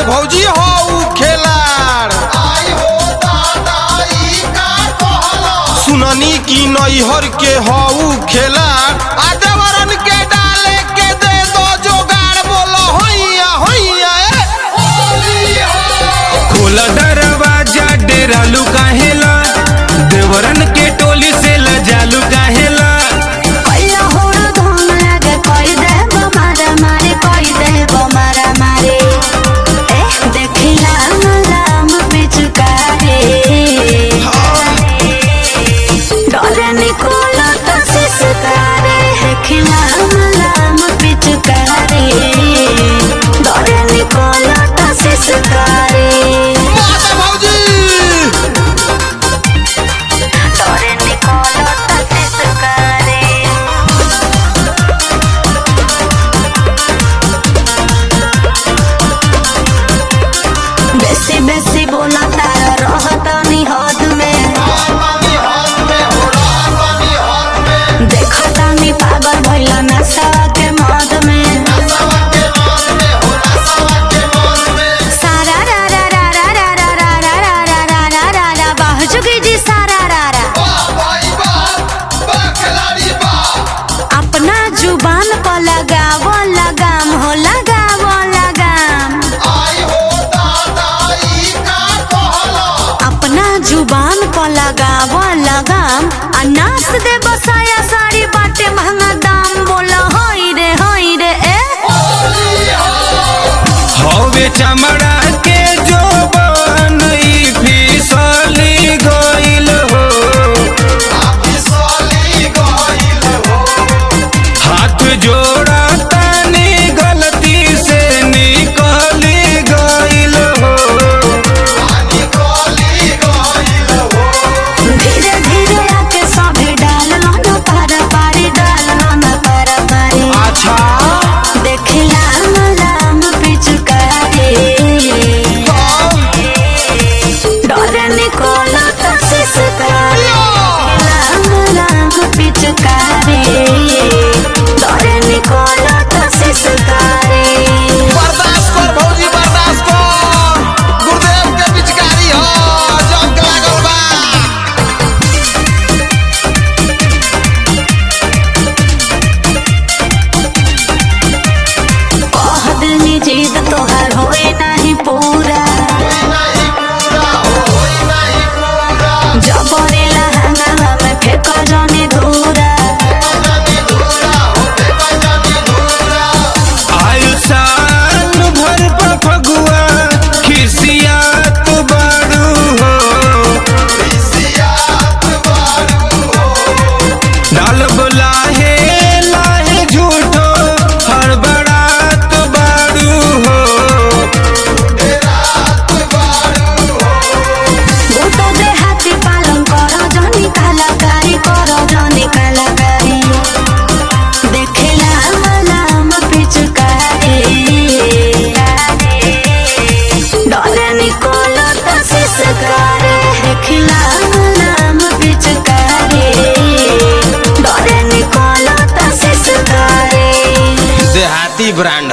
भौजी हो खेलाड़ सुननी की नैहर के हऊ खेलाड़ आ देवरन के डाले के दे दो जोगाड़ बोलो होइया होइया ए खोल दरवाजा डेरालू काहेला देवरन के टोली से लजालू काहेला कहिया होड़ धोम लागे कहि देब मारा मारे कहि देब मारा मारे एह देखिला राम पिचुकारे डरे निकोला तो सिसकारे देखिला राम पिचुकारे डरे निकोला तो सिसकारे माता भौजी डरे निकोला तो सिसकारे बेसी बेसी बोला तारा रहत नी हद में देखता नी पागल भइला नशा के मद में सारा रा रा रा रा रा रा रा रा रा रा रा रा रा रा बाह चुकी जी सारा रा रा अपना जुबान पर लगाव लगाम हो लगाव लगाम अपना जुबान पर लगाव लगाम आ नाच दे बसाया साड़ी बाटे महंगा दाम बोला होई रे होई रे ए हवे चमड़ा के जो बनई फिसली गइल हो हाथ जोड़ा तानी गलती से निकली गइल हो धीरे धीरे आके सभी डाल न पर पारी डाल न पर पारी अच्छा देखिला राम पिचुकारे डरे निकोला तो सिसकारे राम राम पिचुकारे डरे निकोला तो सिसकारे बर्दाश्त कर भौजी बर्दाश्त कर गुरुदेव के पिचकारी हो जग लागल बा कह दिनी जीत तोहर होए नहीं पूरा जबरे लहंगा में फेंक जानी धूरा आयु साल भर पर फगुआ खिसियात बारू हो डाल बुलाहे लाहे झूठो हड़बड़ात बारू हो भूतो दे हाथी पालन करो जानी कलाकारी करो जानी कलाकारी देखला नाम पिचुकारी डरे निकोलो तो सिसकारे देखला नाम पिचुकारी डरे निकोलो तो सिसकारे देहाती ब्रांड